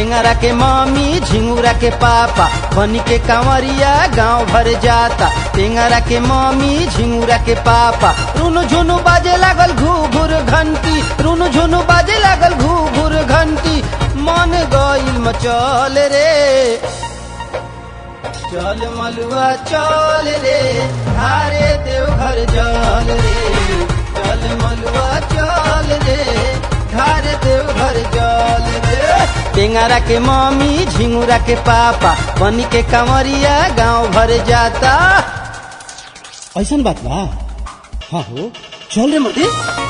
टेंगरा के मामी झिंगुरा के पापा बनी के कांवरिया गांव भर जाता टेंगरा के मामी झिंगुरा के पापा रुनु झुनु बाजे लागल घू घूर घंटी रुनु झुनु बाजे लागल घू घूर घंटी मन गईल मचल रे चल मलुआ चल रे हारे देवघर जल रे चल मलुआ चल रे धारे देवघर जल रे टेंगरा के मम्मी झिंगुरा के पापा बनी के कांवरिया गांव भर जाता ऐसन बात बा हाँ हो चल रे मते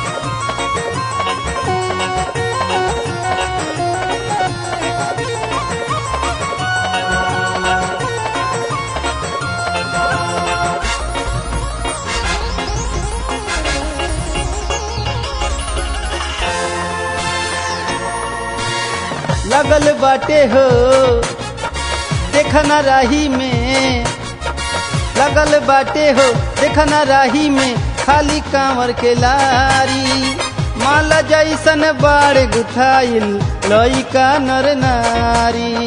लगल बाटे हो देखना राही में लगल बाटे हो देखना राही में खाली कांवर के लारी माला जैसन बाड़ गुथाइल लइका नर नारी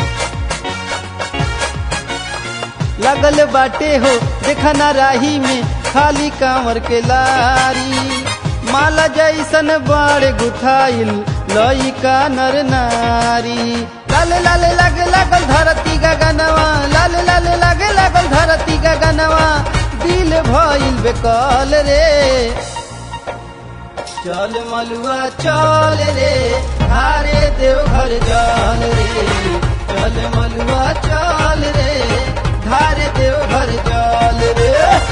लगल बाटे हो देखना राही में खाली कांवर के लारी माला जैसन बाड़ गुथाइल लइका नर नारी लाल लाल लग लागल धरती गगनवा लाल लाल लग लागल धरती गगनवा दिल भइल बेकल रे चल मलुआ चल रे हारे देवघर जल रे चल मलुआ चल रे धारे देवघर जल रे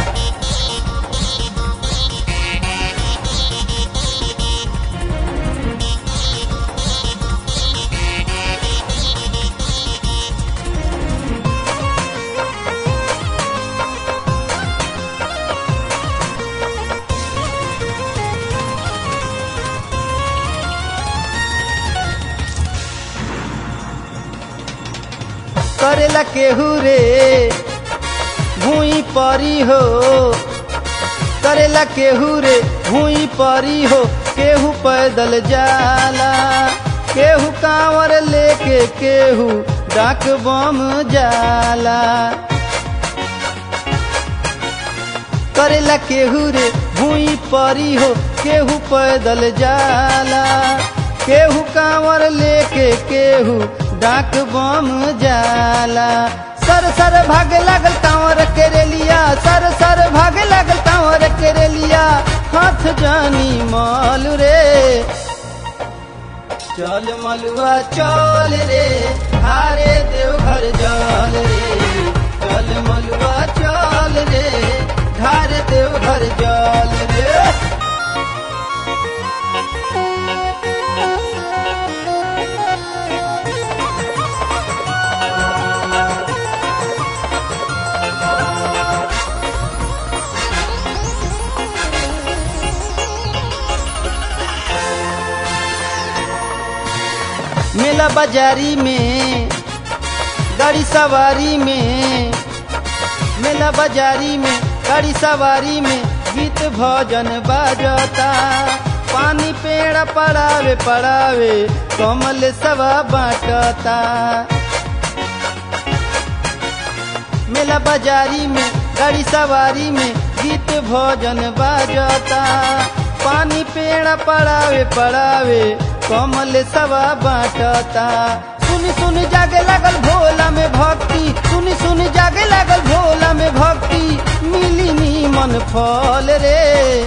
करेला केहू रे भूई परी हो करेला केहू रे भूई परी हो केहू पैदल जाला केहू कांवर लेके केहू डाक बम जाला करेला केहू रे भूई परी हो केहू पैदल जाला केहू कांवर लेके केहू डाक बम जाला सर सर भागे लागल कांवर के रेलिया सर सर भागे लागल कांवर के रेलिया हाथ जानी माल रे चल मलुआ चल रे हारे देवघर जल रे चल मलुआ चल रे धारे देवघर जल रे मेला बाजारी में गाड़ी सवारी में मेला बाजारी में गाड़ी सवारी में गीत भजन बाजता पानी पेड़ पड़ावे पड़ावे कमल सवा बाटता मेला बाजारी में गाड़ी सवारी में गीत भजन बाजता पानी पेड़ पड़ावे पड़ावे कमल सवा बाटता सुन सुन जागे लागल भोला में भक्ति सुन सुन जागे लागल भोला में भक्ति मिली नी मन फल रे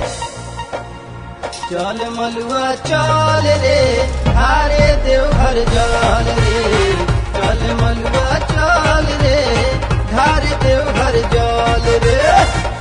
चल मलुआ चल रे हारे देवघर जल रे चल मलुआ चल रे धारे देवघर जल रे